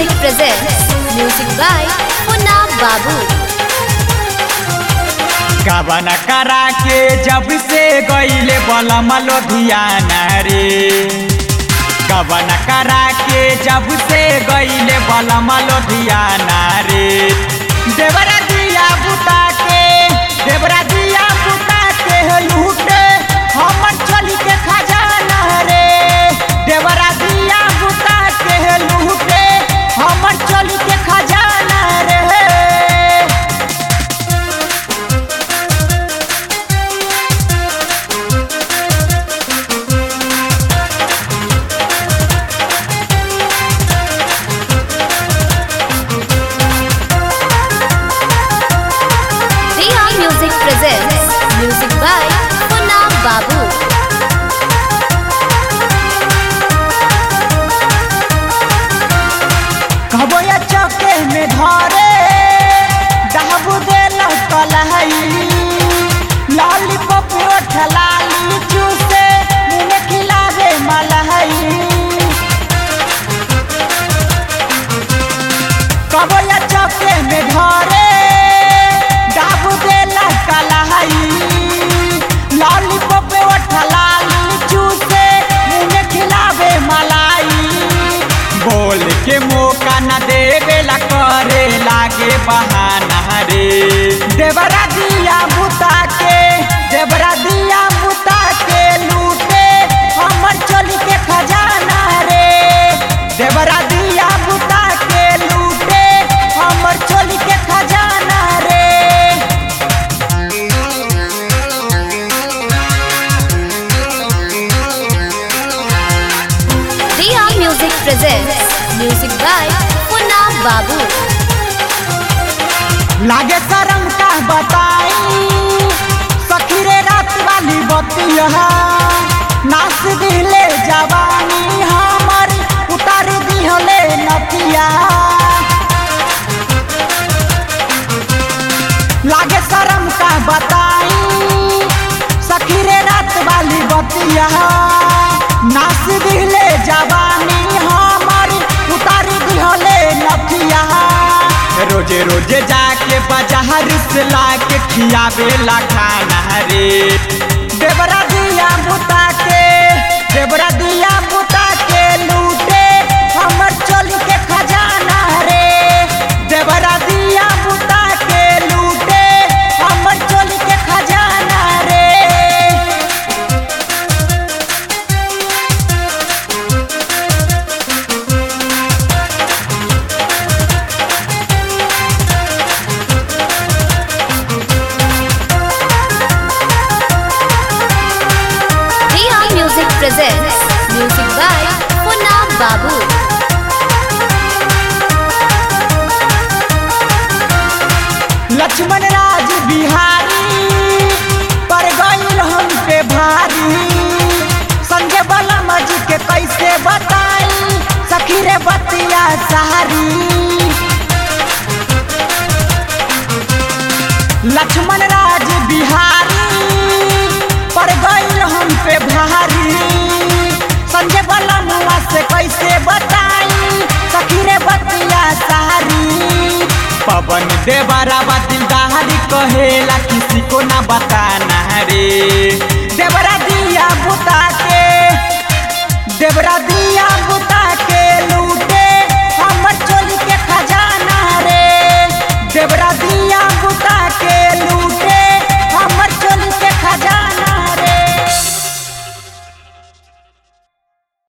Music presents music by Punna Babu. कवन करा के जब से गईले बलम लोधियाना रे कवन करा के जब से गईले बलम लोधियाना रे देवरा दिया बुता के देवरा दिया बुता के लूटे हमर चली के खजाना रे देवरा दिया बुता के लूटे हमर चली के खजाना रे Riha Music presents music by Punna Babu. कहबो या चौके में धरे दहबू देल कलहई लॉलीपॉप ओठ लाली चूसे मुंह में खिलावे मलहई कहबो या चौके में धरे दहबू देल कलहई लॉलीपॉप ओठ लाली चूसे मुंह में खिलावे मलाई बोल के मौका न देवेला करे लागे बहाना रे देवरा दिया बुता के देवरा दिया बुता के लूटे हमर चोली के खजाना रे देवरा दिया बुता के लूटे हमर चोली के खजाना रे Riha Music presents music by Punna Babu. लागे शरम का बताई सखी रे रात वाली बतिया नाच दिले जवानी हमर उतार दिहले नतिया लागे शरम का बताई सखी रे रात वाली बतिया नाच दिले जवानी हमर उतार दिहले नतिया रोजे रोजे जाके बाजार से लाके खियावे ला खाना रे देवरा दिया बुता के देवरा दिया बुता के लूटे हमर चोली के खजाना रे देवरा दिया बुता के लूटे हमर चोली के खजाना रे Riha Music presents music by Punna Babu. Lakshman राज बिहारी पर गईल हम पे भारी संजय बलम जी के कैसे बताई सखी रे बतिया सहारी लक्ष्मण राज बिहारी पर गईल हम पे भारी संजय बलमुआ से कैसे बताई सखी रे बतिया सहारी पवन देवरा दिलदारी कहेला किसी को ना बताना रे देवरा दिया बुता